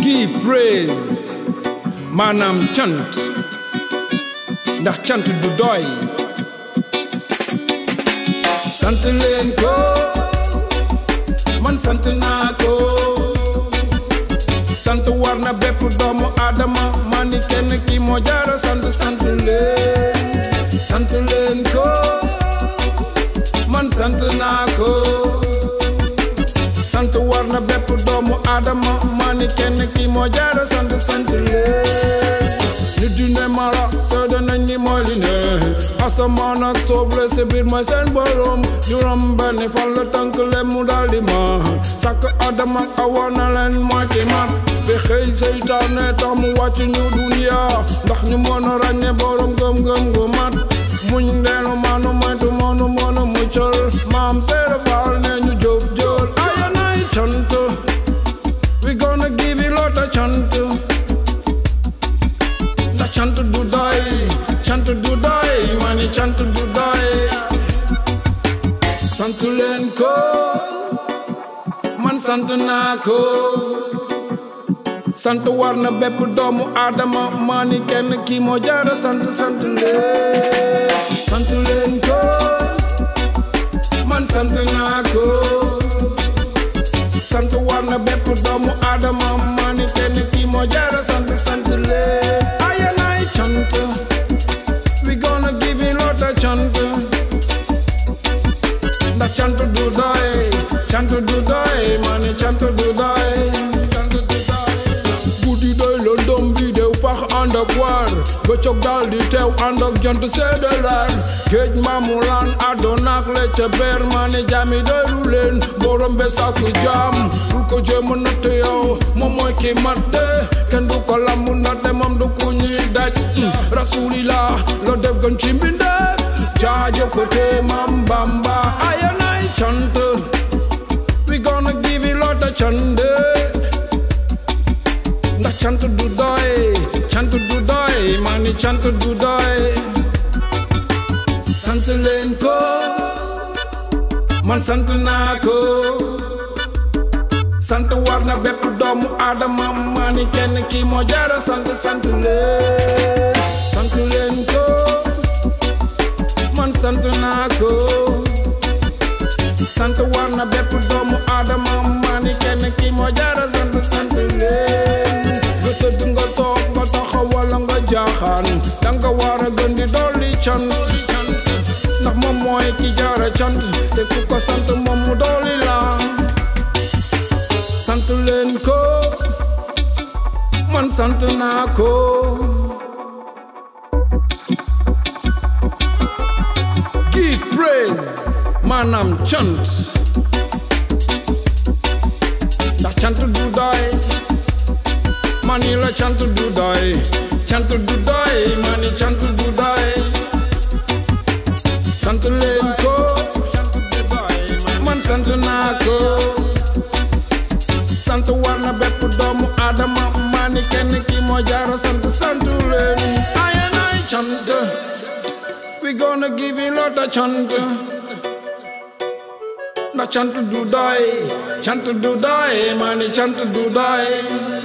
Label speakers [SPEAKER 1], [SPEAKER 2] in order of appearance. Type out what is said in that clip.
[SPEAKER 1] give praise maanaam cant ndax cant du doy sant leen ko man sant naa ko sant war na bépp doomu aadama ma ni kenn ki moo jaara sant sant leen sant leen ko man sant naa ko sant war na bépp doomu aadama ma ni kenn ki moo jaara sant sant leen nit di ne mala seede nañ ni mooy li ne asamaan ak suuf la si biir mooy seen borom juróom benni fan la tënk leen mu daal di ma sàkk adama ak awa na leen mooy ki mat bi xëy seytaane tax mu wàcc ñu duniya ndax ñu mën a ràññe borom gëm-gëm gu mat muñ leenu maanu moytu moonu moonu muccal maam seere faal ne ñu jëf jël ayanay cant we gonna give you lot of cant ndax cant du doy cant du doy mani cant du doy sant leen ko man sant naa ko sant war na bépp doomu aadama maa ni kenn kii moo jaara sant sant leen sant leen ko man sant naa ko sant war na bépp doomu aadama maa ni kenn kii moo jaara sant sant leen ayanaay cant we gonna give you lot of cant ndax cant du doy cant du doy maa ni cant du doy cant du doy guddi doy lëndëm bi dew fax ànd ak waar bëccëg daal di teew ànd ak jant seede leer géej maamu laan àddoon ak le ca beer maa ne jaami doylu leen borom be sàkk jaam bul ko jéem a natt yow moom mooy ki mat de kenn du ko lamb ndaxte moom du ku ñuy daj rasulillah la def gën ci mbindeef jaajëfate maam bamba ayanay cant we gonna give you lot of cant ndax cant du doy cant du doy maa ni cant du doy sant leen ko man sant naa ko sant war na bépp doomu aadama maa ni kenn kii moo jaara sant sant leen sant leen ko man sant naa ko sant war na bépp doomu aadama maa ni kenn kii moo jaara sant sant leen nga tëdd nga toog nga taxaw wala nga jaaxaan danga war a gën di dolli cant ndax moom mooy ki jaara cant te ku ko sant moom mu dolli la sant leen ko man sant naa ko give praise maanaam cant ndax cant du doy mani la cant du doy cant du doy mani cant du doy sant leen ko man sant naa ko sant war na bépp doomu aadama mani kenn ki moo jaara sant sant leen ayanay cant we gonna give you lot of cant ndax cant du doy cant du doy mani cant du doy